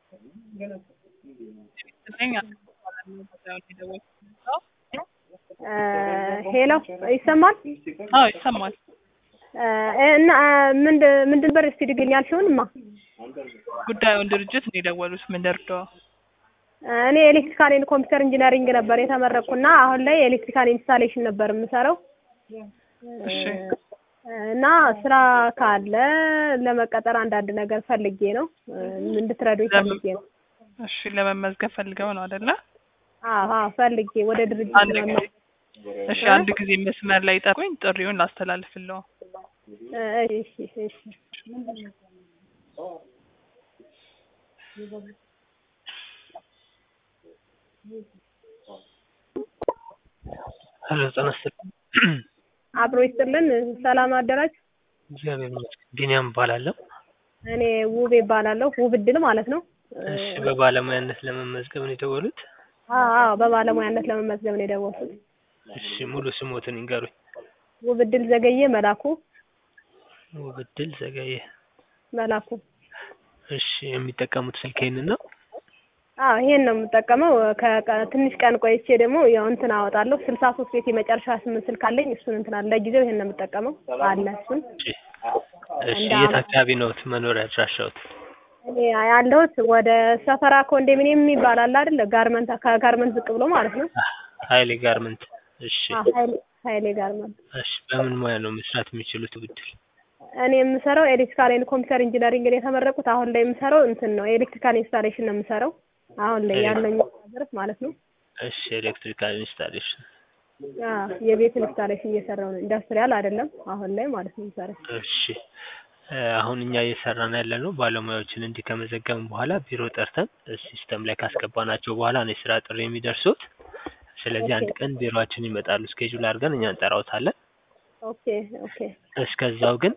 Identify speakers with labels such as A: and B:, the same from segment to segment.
A: ሄሎ ይሰማል?
B: አዎ ይሰማል።
A: እና ምንድን ምንድን ነበር እስቲ ድገኝ ያልሽውንማ?
B: ጉዳዩን ድርጅት ነው የደወሉት። ምን ልርዳው?
A: እኔ ኤሌክትሪካል ኤንድ ኮምፒውተር ኢንጂነሪንግ ነበር የተመረቅኩና አሁን ላይ ኤሌክትሪካል ኢንስታሌሽን ነበር የምሰራው
B: እሺ
A: እና ስራ ካለ ለመቀጠር አንዳንድ ነገር ፈልጌ ነው እንድትረዱኝ ፈልጌ ነው።
B: እሺ ለመመዝገብ ፈልገው ነው አይደለ?
A: አዎ አዎ ፈልጌ ወደ ድርጅት
B: አንድ ጊዜ
A: ለመመዝገብ
B: እሺ አንድ ጊዜ መስመር ላይ ጠሩኝ፣ ጥሪውን ላስተላልፍለው።
A: እሺ እሺ
C: ሄሎ ጤና ይስጥልኝ።
A: አብሮ ይስጥልን። ሰላም አደራችሁ።
C: እግዚአብሔር ይመስገን። ቢኒያም እባላለሁ።
A: እኔ ውቤ እባላለሁ። ውብ እድል ማለት ነው።
C: እሺ በባለሙያነት ለመመዝገብ ነው የደወሉት?
A: አዎ አዎ በባለሙያነት ለመመዝገብ ነው የደወልኩት።
C: እሺ ሙሉ ስሞትን ይንገሩኝ።
A: ውብ እድል ዘገየ መላኩ
C: ውብድል ዘገየ።
A: መላኩ።
C: እሺ የሚጠቀሙት ስልክ ይሄንን ነው?
A: አዎ ይሄን ነው የምጠቀመው። ከ- ትንሽ ቀን ቆይቼ ደግሞ ያው እንትን አወጣለሁ። ስልሳ ሶስት ቤት የመጨረሻ ስምንት ስልክ አለኝ። እሱን እንትን አለ። ለጊዜው ይሄን ነው የምጠቀመው አለ እሱን
C: እሺ እሺ የት አካባቢ ነው መኖሪያ አድራሻዎት?
A: እኔ ያለሁት ወደ ሰፈራ ኮንዶሚኒየም የሚባል አለ አይደል? ጋርመንት ከጋርመንት ዝቅ ብሎ ማለት ነው።
C: ሀይሌ ጋርመንት። እሺ
A: አዎ ሀይሌ ሀይሌ ጋርመንት።
C: እሺ በምን ሙያ ነው መስራት የሚችሉት ውብድል?
A: እኔ የምሰራው ኤሌክትሪካል ኤንድ ኮምፒውተር ኢንጂነሪንግ ነው የተመረቁት። አሁን ላይ የምሰራው እንትን ነው ኤሌክትሪካል ኢንስታሌሽን ነው የምሰራው አሁን ላይ ያለኝ ድረስ ማለት ነው።
C: እሺ ኤሌክትሪካል ኢንስታሌሽን።
A: አዎ የቤት ኢንስታሌሽን እየሰራው ነው። ኢንዱስትሪያል አይደለም አሁን ላይ ማለት ነው የምሰራው።
C: እሺ እ አሁን እኛ እየሰራን ያለ ነው ባለሙያዎችን እንዲህ ከመዘገብን በኋላ ቢሮ ጠርተን ሲስተም ላይ ካስገባናቸው በኋላ ነው የስራ ጥሪ የሚደርሱት። ስለዚህ አንድ ቀን ቢሮአችን ይመጣሉ። ስኬጁል አድርገን እኛ እንጠራውታለን።
A: ኦኬ ኦኬ
C: እስከዛው ግን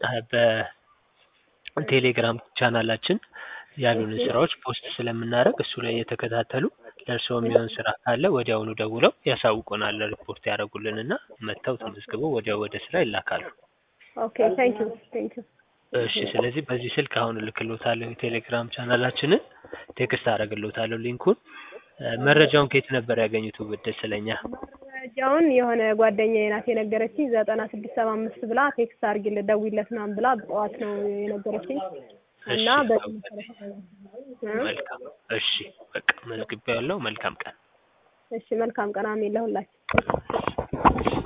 C: በቴሌግራም ቻናላችን ያሉንን ስራዎች ፖስት ስለምናደርግ እሱ ላይ እየተከታተሉ ለእርስዎ የሚሆን ስራ ካለ ወዲያውኑ ደውለው ያሳውቁናል። ሪፖርት ያደርጉልንና መጥተው ተመዝግበው ወዲያው ወደ ስራ ይላካሉ።
A: ኦኬ ቴንክ ዩ ቴንክ ዩ
C: እሺ ስለዚህ በዚህ ስልክ አሁን እልክልዎታለሁ የቴሌግራም ቻናላችንን ቴክስት አደርግልዎታለሁ ሊንኩን። እ መረጃውን ከየት ነበር ያገኙት ውብድል ስለኛ?
A: መረጃውን የሆነ ጓደኛዬ ናት የነገረችኝ ዘጠና ስድስት ሰባ አምስት ብላ ቴክስት አድርጊለት ደውይለት ምናምን ብላ ጠዋት ነው የነገረችኝ እና
C: እሺ
A: በዚህ መሰረት እ
C: መልካም እሺ በቃ መዝግቤያለሁ። መልካም ቀን።
A: እሺ መልካም ቀን አሜን ለሁላችን።